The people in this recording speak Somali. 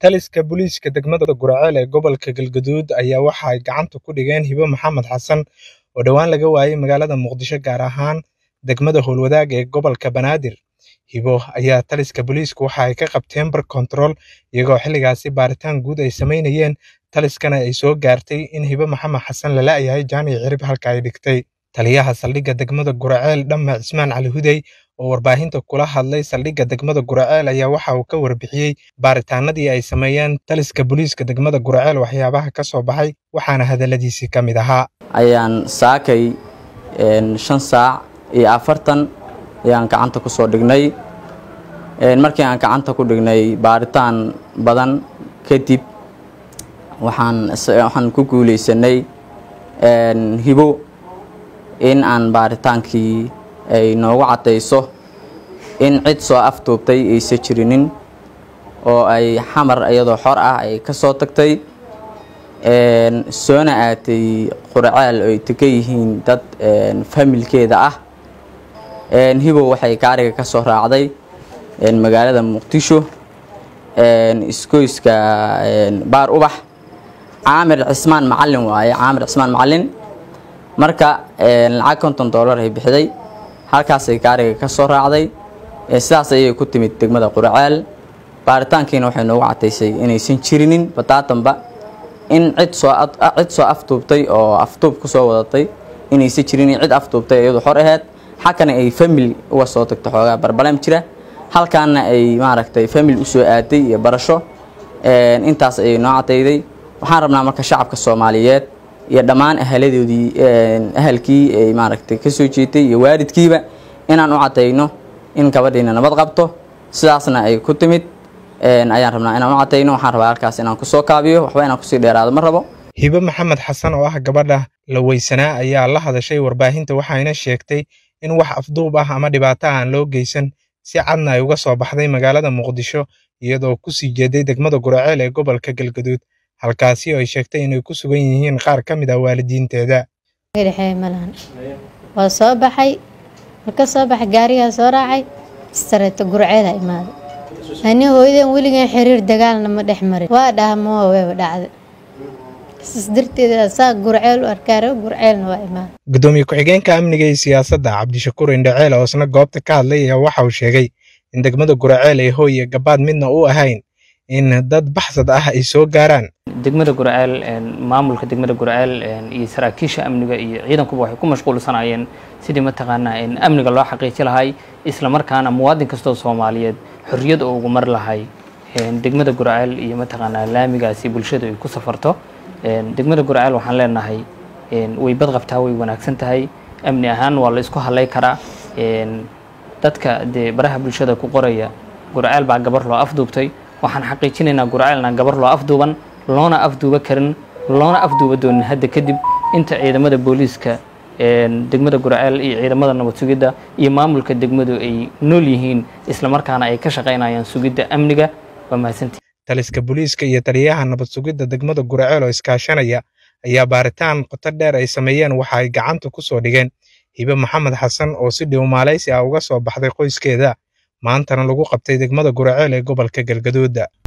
Taliska booliiska degmada Gurceel ee gobolka Galgaduud ayaa waxa ay gacanta ku dhigeen Hibo Maxamed Xasan oo dhowaan laga waayay magaalada Muqdisho gaar ahaan degmada Howlwadaag ee gobolka Banaadir. Hibo ayaa taliska booliisku waxa ay ka qabteen bar control iyagoo xilligaasi baaritaan guud ay sameynayeen taliskana ay soo gaartay in Hibo Maxamed Xasan la la'yahay jaanic cirib halka ay dhigtay. Taliyaha saldhigga degmada Gurceel Dhamme Cismaan Cali Hudey oo warbaahinta kula hadlay saldhigga degmada Gurceel ayaa waxa uu ka warbixiyey baaritaanadii ay sameeyeen taliska booliiska degmada Gurceel waxyaabaha ka soo baxay waxaana hadaladiisii ka mid ahaa ayaan saakay shan saac iyo afartan ayaan gacanta ku soo dhignay markii aan gacanta ku dhignay baaritaan badan kadib waxaan waxaan ku guuleysanay hibo in aan baaritaankii ay noogu caddayso in cid soo afduubtay aysa jirinin oo ay xamar iyadoo xor ah ay ka soo tagtay soona aatay qurceel oo ay degan yihiin dad familkeeda ah hibow waxay gaariga ka soo raacday magaalada muqdisho isgoyska baar ubax caamir cismaan macalin waaye caamir cismaan macalin marka lacag konton dollar ay bixiday halkaasay gaariga ka soo raacday sidaas ayay ku timid degmada qurceel baaritaankiina waxay noogu cadaysay inaysan jirinin badaadanba in cid soo cid soo afduubtay oo afduub ku soo wadatay inaysan jirinin cid afduubtay iyadu xor aheyd xalkana ay famil uga soo tagto xoogaa barbaleem jira halkaana ay maaragtay famil usoo aaday iyo barasho intaas ayay noo cadayday waxaan rabnaa marka shacabka soomaaliyeed iyo dhammaan ahaladoodii ahalkii ay maaragtay ka soo jeetay iyo waalidkiiba inaan u cadayno in gabadhiina nabad qabto sidaasna ay ku timid ayaan rabnaa inaan u cadayno waxaan rabaa halkaas inaan kusoo kaabiyo waxba inaan kusii dheeraado ma rabo hibo maxamed xasan oo ah gabadha la weysanaa ayaa la hadashay warbaahinta waxayna sheegtay in wax afduub ah ama dhibaato aan loo geysan si cadna ay uga soo baxday magaalada muqdisho iyadoo kusii jeeday degmada gurceel ee gobolka galgaduud halkaasi oo ay sheegtay inay ku sugan yihiin qaar ka mid ah waalidiinteeda waa soo baxay marka soo baxay gaarigaa soo raacay istareeto gurceeda imaaday ani hooyadan weligan xiriir dagaalna ma dhex marin waa dhaha moo weeba dhacda sas darteeda saa gurceel u arkaare gurceelna waa imaaday gudoomiye ku-xigeenka amniga iyo siyaasadda cabdishakuur indhaceel oo isna goobta ka hadlay ayaa waxa uu sheegay in degmada gurceel ay hooy iyo gabaad midna u ahayn in dad baxsad ah ay soo gaaraan degmada gurceel maamulka degmada gurceel iyo saraakiisha amniga iyo ciidankuba waxay ku mashquulsanayeen sidii mataqaanaa amniga loo xaqiiji lahay isla markaana muwaadin kastoo soomaaliyeed xorriyad oo ugu mar lahay degmada gurceel iyo mataqaanaa laamigaasi bulshadu ay ku safarto degmada gurceel waxaan leenahay way badqabtaa way wanaagsan tahay amni ahaan waa la isku hadlay karaa dadka dee baraha bulshada ku qoraya gurceel baa gabar loo afduubtay waxaan xaqiijinaynaa gurceelna gabar loo afduuban loona afduuba karin loona afduuba doonin hadda kadib inta ciidamada booliiska degmada gurceel iyo ciidamada nabad sugidda iyo maamulka degmadu ay nool yihiin islamarkaana ay ka shaqaynayaan sugidda amniga waa mahadsantii taliska booliiska iyo taliyaha nabad sugidda degmada gurceel oo iskaashanaya ayaa baaritaan qoto dheer ay sameeyeen waxa ay gacanta ku soo dhigeen hibe maxamed xasan oo si dhiw maalaysi ah uga soo baxday qoyskeeda maantana lagu qabtay degmada gurceel ee gobolka galgaduuda